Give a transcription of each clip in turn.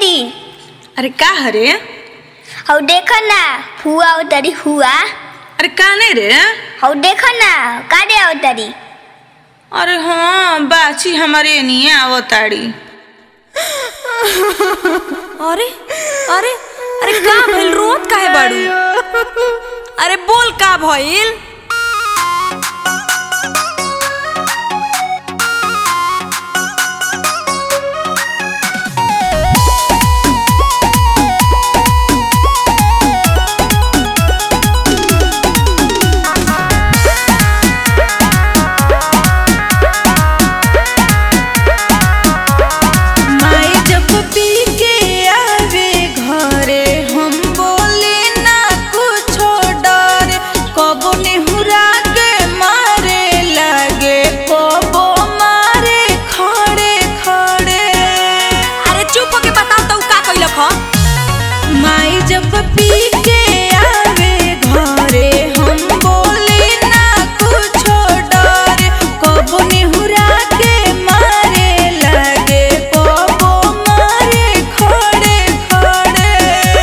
दीदी अरे का हरे हौ देख ना हुआ उतरी हुआ अरे का नहीं रे हौ देख ना काटे उतरी अरे हाँ बाची हमारे नहीं आवताड़ी अरे अरे अरे का भइल रोत काहे बाड़ू अरे बोल का भइल माई जब पी के आवे घरे हम बोले ना कुछो डरे कबो नेहुरा के मारे लगे कबो मारे खड़े खड़े अरे चुप होके बताओ तो का कइलक ह माई जब पी के आवे घरे हम बोले ना कुछो डरे कबो नेहुरा के मारे लगे कबो मारे खड़े खड़े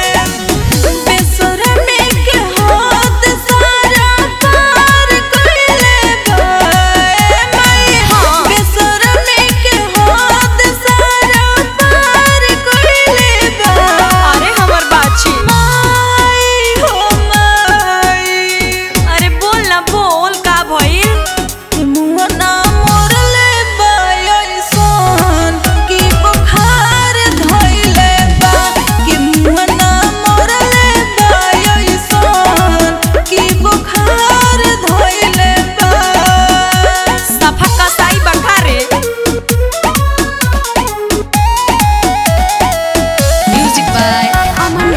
बेसुरमे के हाथ सारा पार कइले बाए माई बेसुरमे के हाथ सारा पार कइले बाए अरे हमर बाछी माई हो माई अरे बोल ना बोल का भइल मुआ ना मोरले बायसन की बुखार धइले बा कि मुआ ना मोरले बायसन की बुखार धइले बा सफा कसाई बखारे म्यूजिक बाय अमन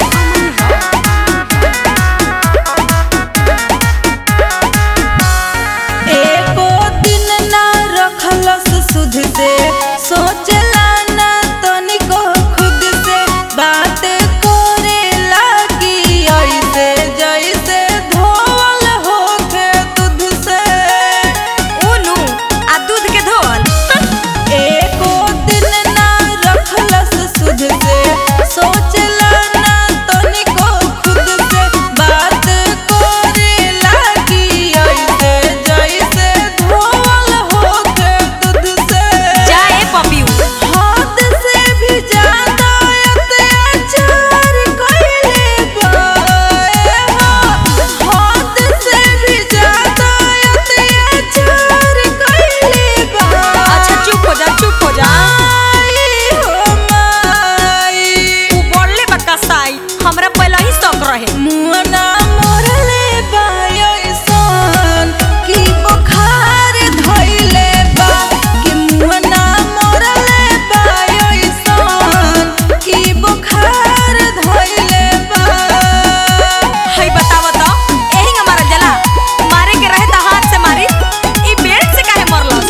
एको दिन ना रखलस सुध से सोचला ना तनिको खुद से बात करे लागी ऐसे जैसे धोल होके दूध से उनु आ दूध के धोल एको दिन ना रखलस सुध से सोचला ना तनिको खुद से बात करे लागी ऐसे जैसे धोल होके दूध से जाए पपियू हाथ से भी ज्यादा अत्याचार कइले बाए हाथ से भी ज्यादा अत्याचार कइले बा अच्छा चुप हो जा चुप हो जा माई हो माई तू बोलले बा कसाई हमरा पहले ही शौक रहे मुअना मोरले बायसन की बुखार धइले बा कि मुअना मोरले बायसन की बुखार धइले बा हई बताव तो एही हमारा जला मारे के रहे त हाथ से मारी ई पेड़ से काहे मरलस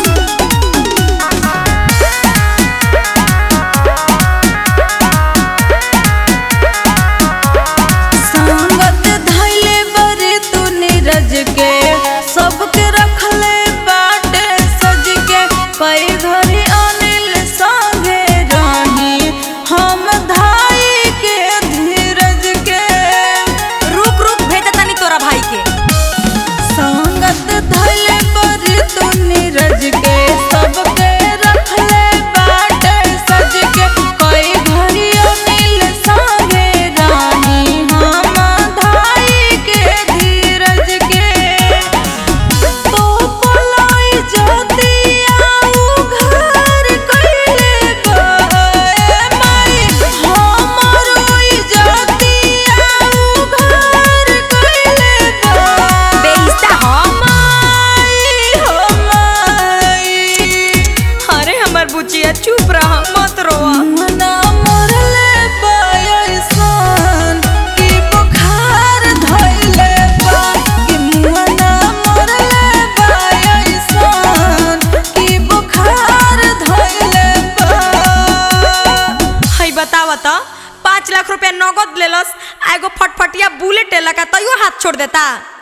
संगत धइले बरे तू नीरज के सबके रखले बाटे सज के कई घरी अनिल संगे रही हम धाई के धीरज के रुक रुक भेज तनी तोरा भाई के संगत धइले बरे तू नीरज के सबके रखले बाटे सज के कई घरी अनिल संगे रही हम धाई के धीरज के तो पलाई जतिया उघार कइले बाए माई हमरो इजतिया उघार कइले बा बेइज्जता हम माई हो माई अरे हमर बुचिया चुप रह मत रोआ मुअना मोरले बायसन की बुखार धइले बा कि मुअना मोरले बायसन की बुखार धइले बा हई बताव त पाँच लाख रुपया नगद लेलस आ एगो फटफटिया बुलेट लेला का तैयो हाथ छोड़ देता